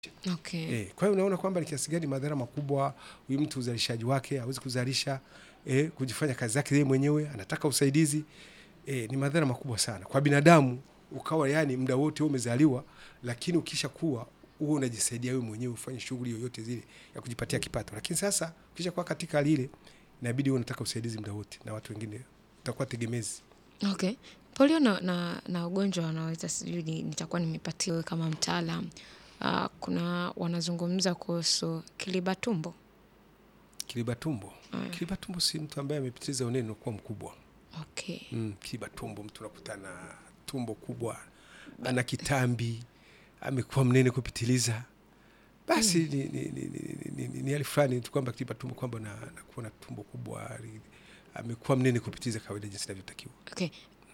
Okay. Eh, kwa hiyo unaona kwamba ni kiasi gani madhara makubwa huyu mtu uzalishaji wake hawezi kuzalisha eh, kujifanya kazi zake yeye mwenyewe anataka usaidizi eh, ni madhara makubwa sana kwa binadamu ukawa yani muda wote wewe umezaliwa lakini ukisha kuwa huo unajisaidia wewe mwenyewe ufanye shughuli yoyote zile ya kujipatia kipato lakini sasa ukisha kuwa katika hali ile inabidi wewe unataka usaidizi muda wote na watu wengine utakuwa tegemezi Okay. Polio na, na, na ugonjwa wanaweza sijui ni- nitakuwa nimepatia wewe kama mtaalam. Uh, kuna wanazungumza kuhusu kiliba tumbo. kiliba tumbo kiliba tumbo si mtu ambaye amepitiza unene unakuwa mkubwa Okay. mm, kiba tumbo mtu unakuta na tumbo kubwa ana kitambi amekuwa mnene kupitiliza basi ni, ni, ni, ni, ni, ni, ni hali fulani tu kwamba kiba tumbo kwamba na- anakuwa na tumbo kubwa li- amekuwa mnene kupitiliza kawaida jinsi inavyotakiwa Okay.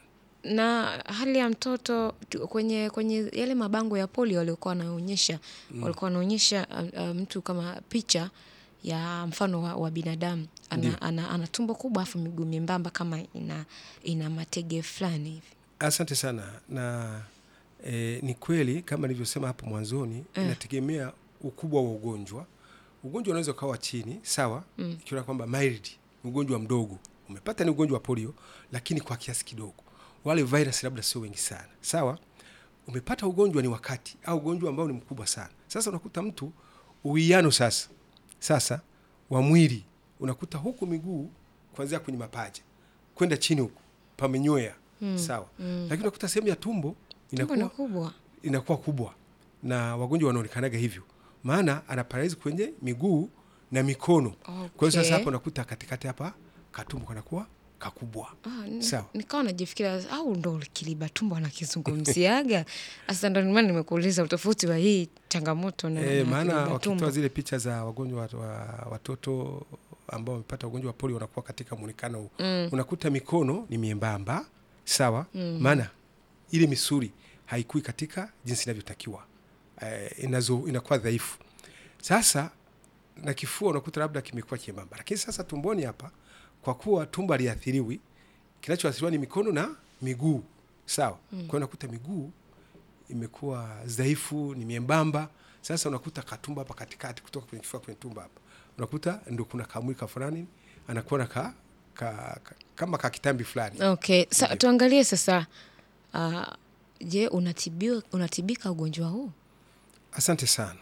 Na hali ya mtoto tu- kwenye kwenye yale mabango ya polio waliokuwa wanaonyesha walikuwa wanaonyesha uh, uh, mtu kama picha ya mfano wa, wa binadamu Ndiyo. ana, ana, ana tumbo kubwa afu miguu membamba kama ina ina matege fulani hivi. asante sana na e, ni kweli kama nilivyosema hapo mwanzoni inategemea ukubwa wa ugonjwa ugonjwa unaweza ukawa chini sawa mm. ikiona kwamba mild ugonjwa mdogo umepata ni ugonjwa wa polio lakini kwa kiasi kidogo wale virus labda sio wengi sana sawa umepata ugonjwa ni wakati au ugonjwa ambao ni mkubwa sana sasa unakuta mtu uwiano sasa sasa wa mwili unakuta huku miguu kuanzia kwenye mapaja kwenda chini huku pamenywea mm. sawa mm. lakini unakuta sehemu ya tumbo Tumbo ni inakuwa, kubwa. inakuwa kubwa na wagonjwa wanaonekanaga hivyo maana ana paralizi kwenye miguu na mikono kwa hiyo sasa Okay. hapa unakuta katikati hapa katumbo kanakuwa kakubwa Ah, n- Sawa. nikawa najifikiria au ndo kiliba tumbo anakizungumziaga sasa ndo maana nimekuuliza utofauti wa hii changamoto na, E, na maana kiliba wakitoa tumbo. zile picha za wagonjwa wa, wa, watoto ambao wamepata ugonjwa wa polio wanakuwa katika muonekano huu mm. unakuta mikono ni miembamba sawa mm. maana ile misuli haikui katika jinsi inavyotakiwa e, inazo inakuwa dhaifu sasa na kifua unakuta labda kimekuwa kiembamba lakini sasa tumboni hapa kwa kuwa tumbo aliathiriwi kinachoathiriwa ni mikono na miguu sawa mm. kwa hiyo unakuta miguu imekuwa dhaifu ni miembamba sasa unakuta katumba hapa katikati kutoka kwenye kifua kwenye tumba hapa unakuta ndo kuna kamwika fulani anakuwa na ka, ka, ka, kama kakitambi fulani Okay, sa, tuangalie sasa uh, je, unatibiwa unatibika ugonjwa huu? asante sana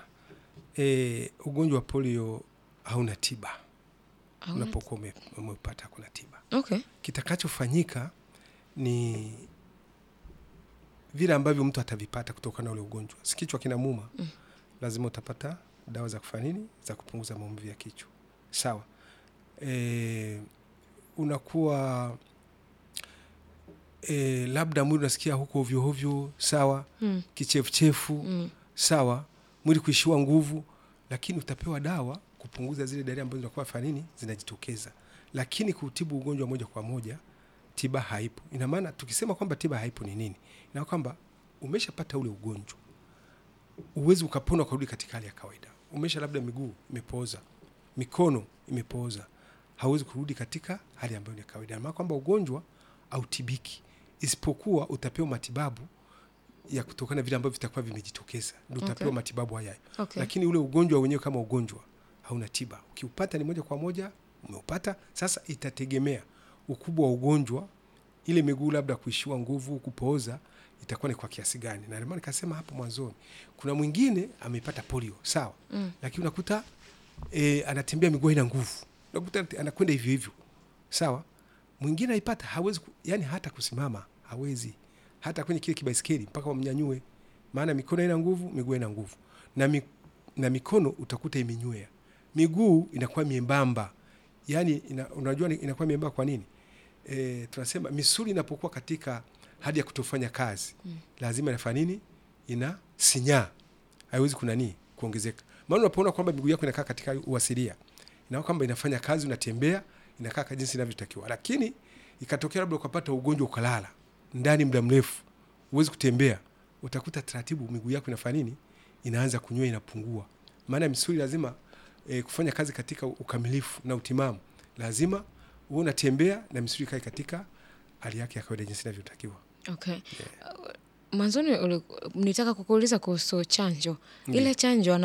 e, ugonjwa wa polio hauna tiba Hauna- unapokuwa ume- umeupata kuna tiba Okay. kitakachofanyika ni vile ambavyo mtu atavipata kutokana na ule ugonjwa si kichwa kinamuma mm. lazima utapata dawa za kufanya nini za kupunguza maumivu ya kichwa sawa e, unakuwa e, labda mwili unasikia huko ovyo ovyo sawa Mm. kichefuchefu Mm. sawa mwili kuishiwa nguvu lakini utapewa dawa kupunguza zile dalili ambazo zinakuwa fanya nini zinajitokeza lakini kutibu ugonjwa moja kwa moja tiba haipo ina maana tukisema kwamba tiba haipo ni nini ina kwamba umeshapata ule ugonjwa uwezi ukapona ukarudi katika hali ya kawaida umesha labda miguu imepooza mikono imepooza hauwezi kurudi katika hali ambayo ni ya kawaida Ina maana kwamba ugonjwa autibiki isipokuwa utapewa matibabu ya kutokana na vile ambavyo vitakuwa vimejitokeza ndio utapewa Okay. matibabu haya Okay. lakini ule ugonjwa wenyewe kama ugonjwa hauna tiba ukiupata ni moja kwa moja umeupata sasa itategemea ukubwa wa ugonjwa ile miguu labda kuishiwa nguvu kupooza itakuwa ni kwa kiasi gani na ndio maana nikasema hapo mwanzoni kuna mwingine amepata polio sawa Mm. lakini unakuta e, anatembea miguu haina nguvu unakuta anakwenda hivyo hivyo sawa mwingine aipata hawezi ku, yani hata kusimama hawezi hata kwenye kile kibaiskeli mpaka wamnyanyue maana mikono haina nguvu miguu haina nguvu na, mi, na mikono utakuta imenywea miguu inakuwa miembamba yani ina, unajua ni- inakuwa miembamba kwa nini e, tunasema misuli inapokuwa katika hali ya kutofanya kazi mm. lazima inafanya nini ina sinyaa haiwezi kunanii kuongezeka maana unapoona kwamba miguu yako inakaa katika uasilia ina kwamba inafanya kazi unatembea inakaa ka jinsi inavyotakiwa lakini ikatokea labda ukapata ugonjwa ukalala ndani muda mrefu huwezi kutembea utakuta taratibu miguu yako inafanya nini inaanza kunywa inapungua maana misuli lazima e, kufanya kazi katika ukamilifu na utimamu lazima uwe unatembea na misuli ikae katika hali yake ya kawaida jinsi inavyotakiwa Okay. Uh, mwanzoni uli- nitaka kukuuliza kuhusu chanjo ile chanjo